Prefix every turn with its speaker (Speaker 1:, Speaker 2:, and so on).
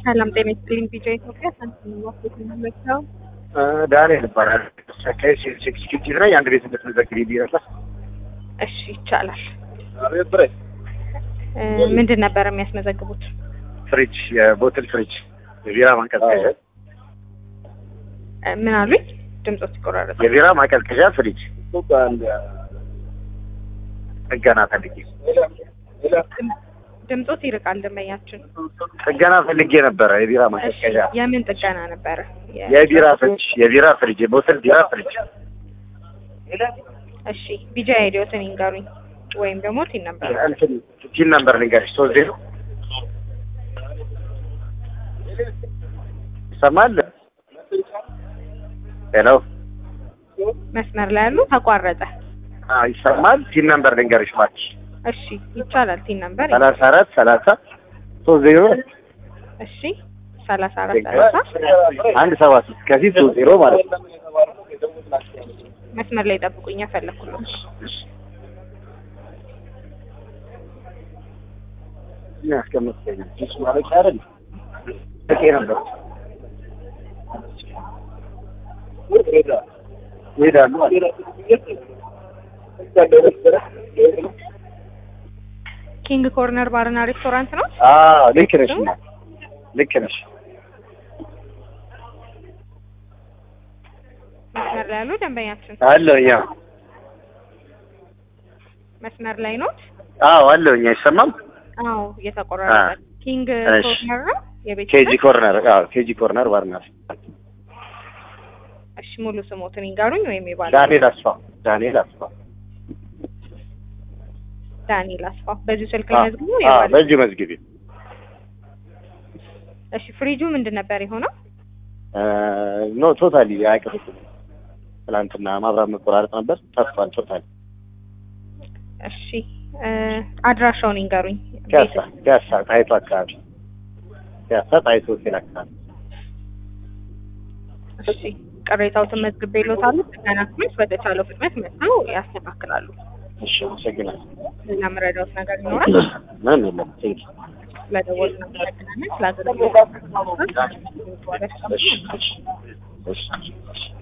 Speaker 1: ሰላም ጤና ይስጥልኝ። ቢጫ ኢትዮጵያ ሳንቲም ዋስት ነው።
Speaker 2: ዳንኤል ይባላል። ኤክስኪዩቲቭ ነኝ። አንድ ቤት እንድትመዘግብ ይላል።
Speaker 1: እሺ ይቻላል። እ ምንድን ነበር የሚያስመዘግቡት?
Speaker 2: ፍሪጅ፣ የቦትል ፍሪጅ፣ የቢራ ማቀዝቀዣ፣
Speaker 1: እ ምን አሉኝ? ድምጾት ይቆራረጥ።
Speaker 2: የቢራ ማቀዝቀዣ ፍሪጅ ጥገና ፈልጌ
Speaker 1: ድምጾት ይርቃል። ደንበኛችን
Speaker 2: ጥገና ፈልጌ ነበረ። የቢራ
Speaker 1: እሺ
Speaker 2: ማቀዝቀዣ፣
Speaker 1: የምን ጥገና ነበረ? የ-
Speaker 2: የቢራ ፍሪጅ፣ የቢራ ፍሪጅ፣ የቦትል ቢራ ፍሪጅ።
Speaker 1: እሺ ቢጃ አይዲዮትን ይንገሩኝ ወይም ደግሞ ቲን ነበር
Speaker 2: እንትን ቲን ነምበር ልንገርሽ፣ ሶስት ዜሮ ይሰማል። ሄሎ
Speaker 1: መስመር ላይ ያሉ ተቋረጠ።
Speaker 2: አዎ ይሰማል። ቲን ነምበር ልንገርሽ እባክሽ፣
Speaker 1: እሺ ይቻላል። ቲን ነበር
Speaker 2: ሰላሳ አራት ሰላሳ ሶስት ዜሮ
Speaker 1: እሺ ሰላሳ አራት ሰላሳ
Speaker 2: አንድ ሰባ ሶስት ከፊት ሶስት ዜሮ ማለት ነው።
Speaker 1: መስመር ላይ ጠብቁኝ። ያፈለኩልኝ
Speaker 2: ምን ያስቀምጥከኝ? ጁስ ማለቂያ አይደል? በቂ ነበር። ይሄዳሉ አለ።
Speaker 1: ኪንግ ኮርነር ባርና ሬስቶራንት ነው።
Speaker 2: አዎ ልክ ነሽ፣ እና ልክ ነሽ።
Speaker 1: መስመር ላይ ያሉ ደንበኛችን
Speaker 2: አለሁኝ። አዎ
Speaker 1: መስመር ላይ ነው።
Speaker 2: አዎ አለሁኝ። አይሰማም?
Speaker 1: አዎ እየተቆራረጠ
Speaker 2: አ-
Speaker 1: ኪንግ
Speaker 2: እሺ።
Speaker 1: ኮርነር ነው የቤት
Speaker 2: ኬጂ
Speaker 1: ስም?
Speaker 2: ኮርነር። አዎ ኬጂ ኮርነር ባርና
Speaker 1: እሺ ሙሉ ስሞትን ይንገሩኝ ወይም ይባላል።
Speaker 2: ዳንኤል አስፋው። ዳንኤል አስፋው።
Speaker 1: ዳንኤል አስፋው በዚሁ ስልክ
Speaker 2: አዎ
Speaker 1: መዝግቡ
Speaker 2: አዎ፣
Speaker 1: ይባላል።
Speaker 2: በዚሁ መዝግቢ።
Speaker 1: እሺ ፍሪጁ ምንድን ነበር የሆነው?
Speaker 2: ኖ ቶታሊ አይቀርም። ትናንትና ማብራት መቆራረጥ ነበር፣ ጠፍቷል ቶታሊ።
Speaker 1: እሺ እ አድራሻውን ይንገሩኝ።
Speaker 2: ፒያሳ ፒያሳ ጣይቱ አካባቢ ፒያሳ ጣይቱ ሆቴል አካባቢ።
Speaker 1: እሺ ቅሬታዎትን መዝግቤልዎታል። ጥገና ክፍሎች በተቻለው ፍጥነት መጥተው ያስተካክላሉ።
Speaker 2: እሺ አመሰግናለሁ።
Speaker 1: ሌላ መረዳዎት ነገር ይኖራል?
Speaker 2: ምንም የለም። ቴንክ
Speaker 1: ስለደወሉ እናመሰግናለን። ስለ አገልግሎት
Speaker 2: እሺ እሺ እሺ